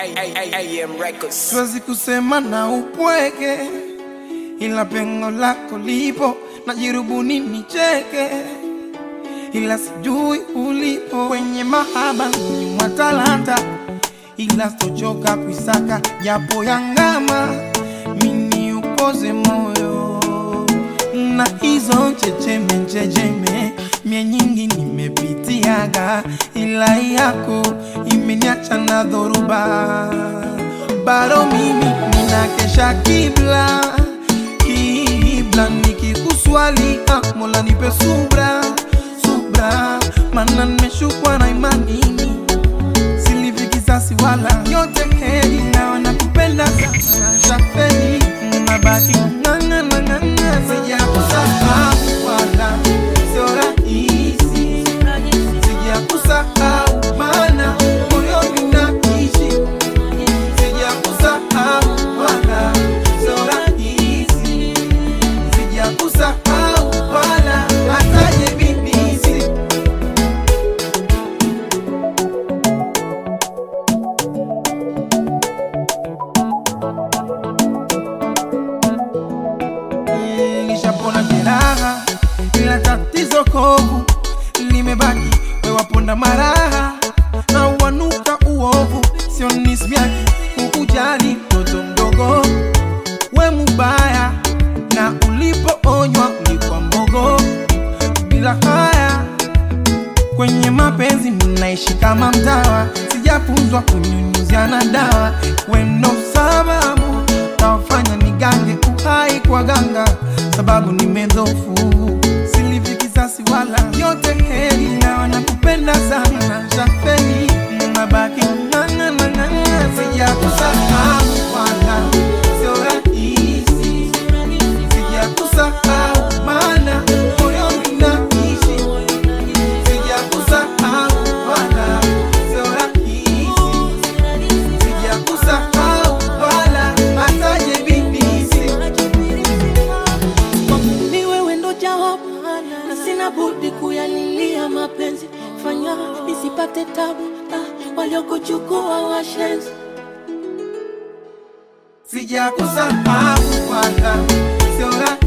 AM Records. siwezi kusema na upweke, ila pengo lako lipo, najirubuni nicheke, ila sijui ulipo kwenye mahaba ni mwa talanta, ila stochoka kuisaka japo yangama, mini upoze moyo na hizo checheme checheme mie nyingi nimepitiaga, ila yako imeniacha na dhoruba. Bado mimi ninakesha kibla kibla, nikikuswali ah, Mola nipe subra subra, mana nimeshukwa na imani silivi kisasi wala yote heri, na nakupenda sana shafeni, nabaki ng'ang'a na ng'ang'a, sijakusahau wala sio rahisi, sijakusahau maana moyoni naishi, sijakusahau wala sio rahisi, sijakusahau wala hataje bibisi nishapona jeraha, ila tatizo kovu limebaki, wewaponda maraha na wanuka uovu, sio nismiaki kukujali mtoto mdogo, we mubaya na ulipoonywa ulikuwa mbogo, bila haya kwenye mapenzi mnaishi kama mtawa, sijafunzwa kunyunyuziana dawa, wendo sababu tawafanya nigange uhai kwa ganga, sababu nimedhofu, silivi kisasi wala yote heri, na wanakupenda sana shafeni, mnabaki ng'ang'a na ng'ang'a, sijakusahau wala sio rahisi, sijakusahau maana moyoni naishi sijakusahau wala sio rahisi, sijakusahau wala hataje bibisi. Kwangu ni wewe ndo jawabu, na sina budi kuyalilia mapenzi. Fanya nisipate tabu, ah, waliokuchukua washenzi. Sijakusahau wala sio rahisi